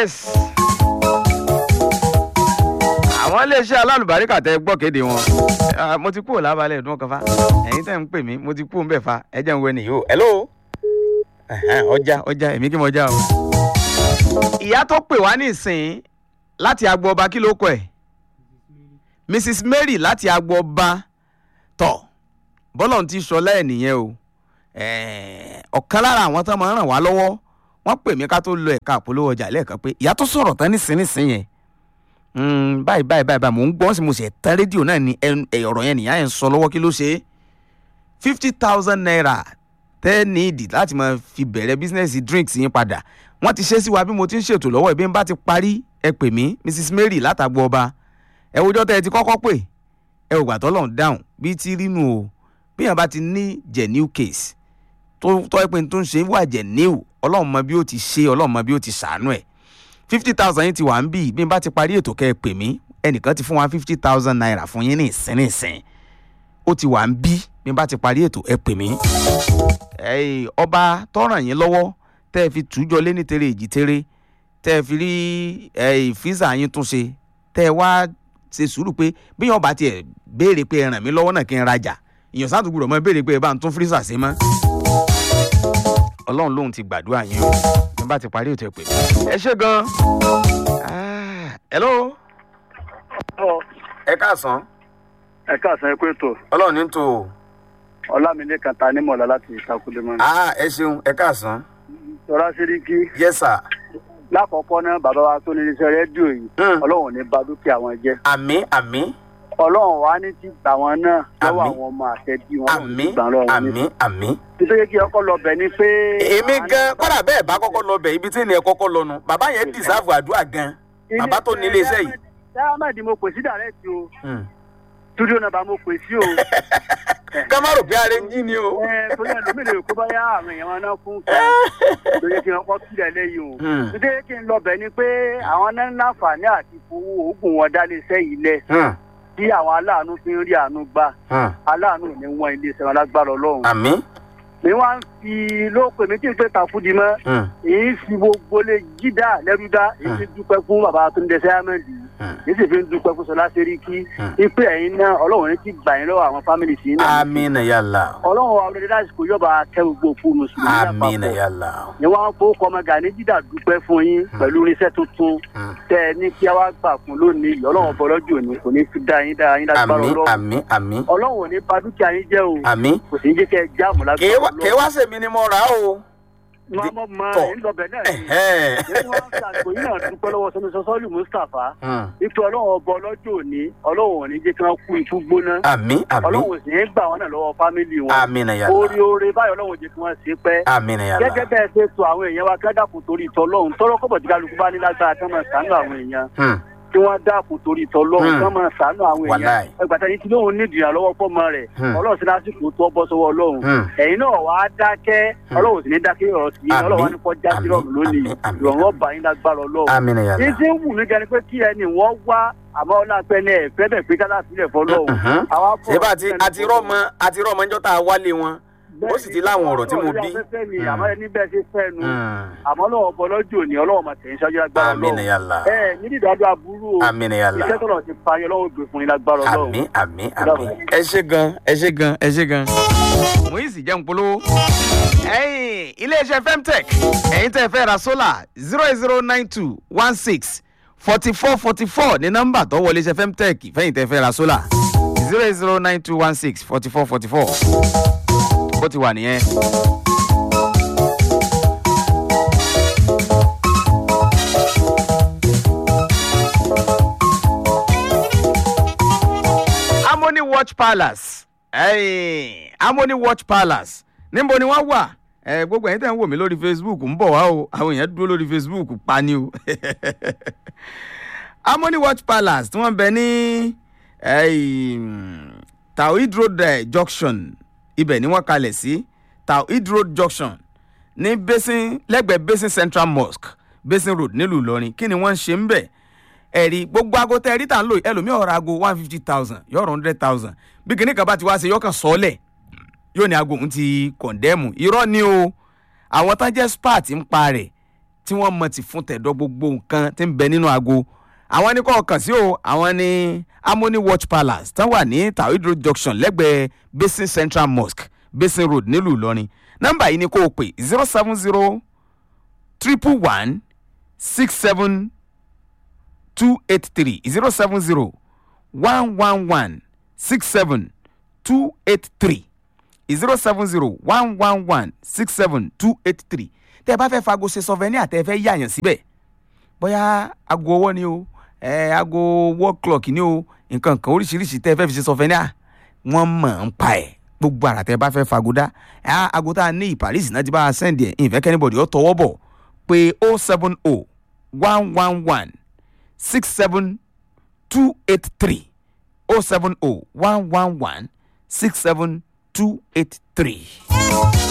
yes. àwọn iléeṣẹ́ alálùbáríkà tẹ gbọ́ kéde wọn Ah, mo ti kúrò lábalẹ̀ ìdún kan fa ẹ̀yin tẹ̀ ń pè mí mo ti kúrò ń bẹ̀ fa ẹ jẹ́ ń wẹ nìyí o hello Ẹ̀hẹ́n, ọjà ọjà èmi kí mo já o. ìyá tó pè wá nísìnyí láti agbo ọba kí ló kọ ẹ̀ mrs mary láti agbo ọba tọ̀ bọ́lọ̀ ti sọ lẹ́ẹ̀ nìyẹn o Ẹ̀ẹ̀, ọ̀kan lára àwọn tó máa ń ràn wá lọ́wọ́ wọ́n pè mí ká tó lọ ẹ̀ka àpolówó ọjà lẹ́ẹ̀kan pé ìyá tó sọ̀rọ̀ tán nísinsìnyí yẹn Mm, báyìí báyìí báyìí báyìí mò ń gbọ́ sí mo sì tán rédíò náà ní ẹn- ẹ, ọ̀rọ̀ yẹn nìyá yẹn ń sọ lọ́wọ́ kí ló ṣe é fifty thousand naira tẹ́ ní ìdí láti máa fi bẹ̀rẹ̀ bísínẹ́sì drinks yín padà wọ́n ti ṣe sí wa bí mo ti ń ṣètò lọ́wọ́ ìbí ń bá ti parí ẹ pè mí mrs mary látàgbọ́ ọba ẹ wojọ́ tẹ́ ẹ ti kọ́kọ́ pè ẹ ò gbà tọ́lọ̀ ń dáhùn bíi ti rínú o bí yàn bá ti ní genuine case tó tọ́ ẹ pé n tó ń ṣe wà genuine ọlọ́run mọ bí ó ti ṣe ọlọ́run mọ bí ó ti ṣàánú ẹ̀ fifty thousand yín ti wà ń bì bí n bá ti parí ètò kẹ́ ẹ pè mí ẹnìkan ti fún wa fifty thousand naira fún yín ní ìsín ní ìsín ó ti wà ń bí bí n bá ti parí ètò ẹ pè mí. ẹ̀ẹ́, ọba tọ́ràn yín lọ́wọ́ tẹ́ ẹ fi tùjọ lé ní tere èjì tere tẹ́ ẹ fi rí ẹ̀ẹ́, físà yín tún ṣe tẹ́ ẹ wá ṣe sùúrù pé bí yàn bá tiẹ̀ béèrè pé ẹ ràn mí lọ́wọ́ náà kí n rajà ìyàn sáà tó gbúdọ̀ mọ́ béèrè pé ẹ bá ń tún físà ṣe mọ́ ọlọ́run lòun ti gbàdúrà yín o bí n bá ti parí ètò ẹ pè mí. ẹ ṣe gan-an. Ah, hello. ẹ káàsán ẹ káàsán ẹ kú ètò ọlọ́run ní tò ó. ọlámilẹ́kan ta nímọ̀lá láti ìtakùlẹ̀ mọ́. ah ẹ ṣeun ẹ káàsán. tọ́lá sẹ́ríkì yes sir. lákọ̀ọ́kọ́ náà bàbá wa tó ní iléeṣẹ́ rédíò yìí Mm. ọlọ́run ò ní ba dúkìá wọn jẹ́ àmì àmì ọlọ́run wa ní ti gbà wọn náà lọ́wọ́ Àmín. àwọn ọmọ àtẹ̀bí wọn ọlọ́run àmì ti gbà lọ́wọ́ wọn àmì ní. àmì. nítorí kí ọkọ lọ bẹ̀ ni pé. èmi gan kọ́dà bẹ́ẹ̀ bá kọ́kọ́ lọ bẹ̀ ibi tí ènìyàn kọ́kọ́ lọ nu bàbá yẹn dìsáàfù àdúrà gan bàbá tó ní iléeṣẹ́ yìí. dáhàmàdì mo pè sí dàrẹ́tì o Hmm. túdíò náà bá mo pè sí o. ká má rò pé ara ń jí ni o. ẹ torí ẹlòmíì lè kó báyà àwọn èèyàn wọn náà fún kẹ lóye kí wọn kọ sílẹ̀ lẹ́yìn o. Hmm. nítorí kí n lọ bẹ̀ ni pé àwọn náà ń láǹfààní àti fowó oògùn wọn dá iléeṣẹ́ yìí lẹ̀ Hmm. tí àwọn aláàánú fi ń rí àánú gbà Hmm. aláàánú ò ní wọn iléeṣẹ́ wọn lágbára ọlọ́run. àmì. mi wá ń fi lóòpẹ̀ mi kí n pé tàfúdì mọ́ Hmm. èyí fi gbogbo lè jídà lẹ́rúdá èyí fi dúpẹ́ fún bàbá tó ń dẹsẹ́ àmẹ́lì Hmm. èyí sì fi ń dúpẹ́ fún sọlá sẹ́ríkì Hmm. ipe ẹ̀yin náà ọlọ́run ní ti gbà yín lọ́wọ́ àwọn fámìlì sí náà àmì nà yàlla ọlọ́run wa ọlọ́dẹ lásìkò yọba kẹ́ gbogbo fún mùsùlùmí àmì nà yàlla. ni wọn á fowó kọmọ gani jídà dúpẹ́ fún yín pẹ̀lú irinṣẹ́ tuntun Hmm. tẹ ẹ ní kí a wá gbà fún lónìí yìí ọlọ́run bọ́lọ́jù òní kò ní fi dá yín dá yín lágbára àmì ọlọ́run àmì àmì ọlọ́run ò ní ba dúkìá yín jẹ́ o àmì. kò sí ní jẹ́ kẹ́ ẹ jáàmù lágbára kèé wá sèmi ni mo rà á o. mọ mọ mọ tọ̀. ẹ̀ ń lọ bẹ̀ náà ni Ẹ̀hẹ́n. èyí wọn ń ṣàgbò yín náà dúpẹ́ lọ́wọ́ sọ́ni sọ́sọ́lù mustapha Hmm. ipò ọlọ́run ọba ọlọ́jọ́ òní ọlọ́run ò ní jẹ́ kí wọ́n kú ikú gbóná àmì àmì ọlọ́run ò sì ní gbà wọ́n náà lọ́wọ́ fámìlì wọn àmì nà yàlla. orí oore báyọ̀ ọlọ́run ò jẹ́ kí wọ́n ṣe pẹ́ àmì nà yàlla. gẹ́gẹ́ bẹ́ẹ̀ ṣe tó àwọn èèyàn wa kí wọ́n dákun torí tọ́lọ́run tọ́lọ́ kọ́bọ̀ tí kálukú bá ní lágbára kí wọ́n máa ṣàánú àwọn èèyàn Hmm. kí wọ́n dákun torí tọ́lọ́run Hmm. kí wọ́n máa ṣàánú àwọn èèyàn Wàláì. ẹgbàtà yìí tí lóun ní ìdìyàn lọ́wọ́ fọ́mọ rẹ̀ Hmm. ọlọ́run sí lásìkò tó bọ́ sọ́wọ́ ọlọ́run Hmm. ẹ̀yin náà wàá dákẹ́ ọlọ́run sì ní dákẹ́ ọ̀rọ̀ sí i Àmín. ọlọ́run wá ní kọjá sí Àmín. ọ̀run lónìí Àmín. Àmín. ìrọ̀rùn ọba yín lágbára ọlọ́run àmì nà yàlla. ní tí ń wù mí gan ni pé kí ẹni wọ́n wá àmọ́ ọlọ́pẹ́ ní ẹ̀fẹ́ bẹ̀ pé kálá sílẹ̀ fọlọ́run Mhm. àwa fọ́ ṣé bá ti àti rọ́mọ àti rọ́mọ ńjọ́ tá a wálé wọn ó sì ti láwọn ọ̀rọ̀ tí mo bí. afẹ́fẹ́ ni Mm. àmọ́ ẹni bẹ́ẹ̀ ṣe fẹ́ nu Hmm. àmọ́ lọ́wọ́ bọ́ lọ́jọ́ òní ọlọ́wọ́ máa tẹ̀yìn ṣáájú lágbára àmì nà ọlọ́run yàlla. ẹ ní dídádó aburú o àmì nà yàlla. iṣẹ́ tọ̀nà ti parí ọlọ́wọ́ gbé fún yín lágbára ọlọ́run àmì àmì àmì. ẹ ṣe gan ẹ ṣe gan ẹ ṣe gan. Moise jẹun polówó. ẹ̀yin iléeṣẹ́ femtech ẹ̀yin tẹ́ ẹ fẹ́ ra sólà zero eight zero nine two one six forty four forty four ní nọ́mbà tó wọlé iṣẹ́ femtech fẹ́yìn tẹ́ ẹ fẹ́ ra sólà zero eight zero nine two one six forty four forty four bó ti wà nìyẹn. harmony watch palace ẹ̀yìn harmony watch palace níbo ni wọ́n wà ẹ gbogbo ẹ̀yin tẹ́ ń wò mí lórí facebook ń bọ̀ wá o àwọn èèyàn dúró lórí facebook pa ni o harmony watch palace tí wọ́n bẹ ní ẹ̀yìn, tawhid road eh, junction ibẹ̀ ni wọ́n kalẹ̀ sí tawhid road junction ní basin lẹ́gbẹ̀ẹ́ basin central mosque basin road nílùú ìlọrin kí ni wọ́n ń ṣe ń bẹ̀ ẹ̀rí gbogbo aago tẹ́ ẹ̀rí tà ń lò yìí, ẹlòmíì ọ̀rọ̀ aago one fifty thousand yọ̀ọ̀rọ̀ hundred thousand bí kìnnì kan bá ti wá ṣe yọ̀ọ̀kan sọ́ọ̀lẹ̀ yóò ní aago òun ti kọ̀ndẹ́mù irọ́ ni o àwọn tán jẹ́ spat ń pa rẹ̀ tí wọ́n mọ̀ ti fún tẹ̀dọ̀ gbogbo nǹkan tí ń bẹ nínú aago àwọn ní kò kàn sí o àwọn ní harmony watch palace tán wà ní tawhid road junction lẹ́gbẹ̀ẹ́ basin central mosque basin road nílùú ìlọrin nọ́mbà yìí ni kò pè zero seven zero triple one six seven two eight three zero seven zero one one one six seven two eight three zero seven zero one one one six seven two eight three tẹ́ ẹ bá fẹ́ fago ṣe sọfẹ́ ní àtẹ́ fẹ́ yàyàn síbẹ̀ bóyá aago ọwọ́ ni o ẹ aago wall clock ni o nǹkan kan oríṣiríṣi tẹ́ ẹ fẹ́ fi ṣe sọfẹ́ ní à wọ́n mọ̀ ń pa ẹ̀ gbogbo àrà tẹ́ ẹ bá fẹ́ fago dá ẹ aago tá a ní Paris náà ti bá a sẹ́ndì ẹ̀ ìfẹ́ kẹ́nìbọ̀dì ó tọwọ́ bọ̀ pé o seven o one one one six seven two eight three o seven o one one one six seven two eight three.